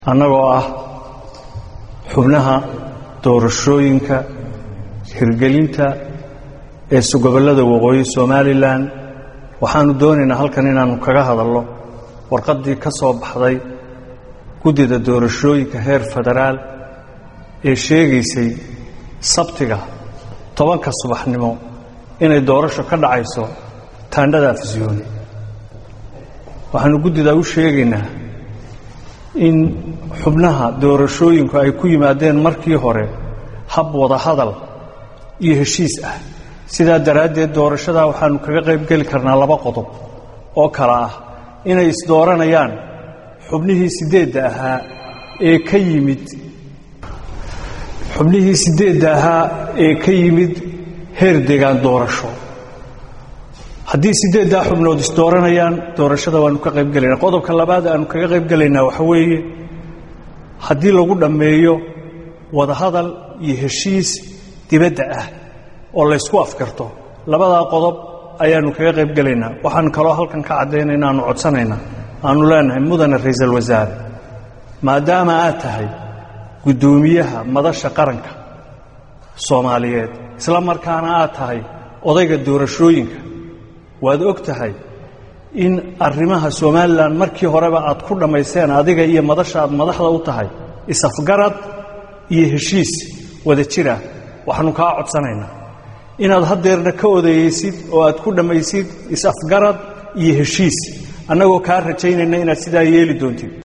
annagoo ah xubnaha doorashooyinka hirgelinta ee gobollada waqooyi somalilan waxaannu doonaynaa halkan inaannu kaga hadalno warqaddii ka soo baxday guddida doorashooyinka heer federaal ee sheegaysay sabtiga tobanka subaxnimo inay doorasho ka dhacayso taandhada afisyooni waxaannu guddidaa u sheegaynaa in xubnaha doorashooyinku ay ku yimaadeen markii hore hab wada hadal iyo heshiis ah sidaa daraaddeed doorashadaa waxaannu kaga qayb geli karnaa laba qodob oo kale ah inay isdooranayaan xubnihii siddeedda ahaa ee ka yimid xubnihii siddeedda ahaa ee ka yimid heer degaan doorasho haddii siddeeddaa xubnood isdooranayaan doorashada waannu ka qayb gelaynaa qodobka labaad aannu kaga qayb gelaynaa waxa weeye haddii lagu dhammeeyo wadahadal iyo heshiis dibadda ah oo laysku afkarto labadaa qodob ayaannu kaga qayb gelaynaa waxaanu kaloo halkan ka caddayna inaannu codsanaynaa aannu leenahay mudane ra'iisul wasaare maadaama aad tahay guddoomiyaha madasha qaranka soomaaliyeed isla markaana aad tahay odayga doorashooyinka waad og tahay in arrimaha somalilan markii horeba aad ku dhammaysteen adiga iyo madasha aad madaxda u tahay is-afgarad iyo heshiis wada jira waxaannu kaa codsanaynaa inaad haddeerna ka odayeysid oo aad ku dhammaysid is-afgarad iyo heshiis annagoo kaa rajaynayna inaad sidaa yeeli doontid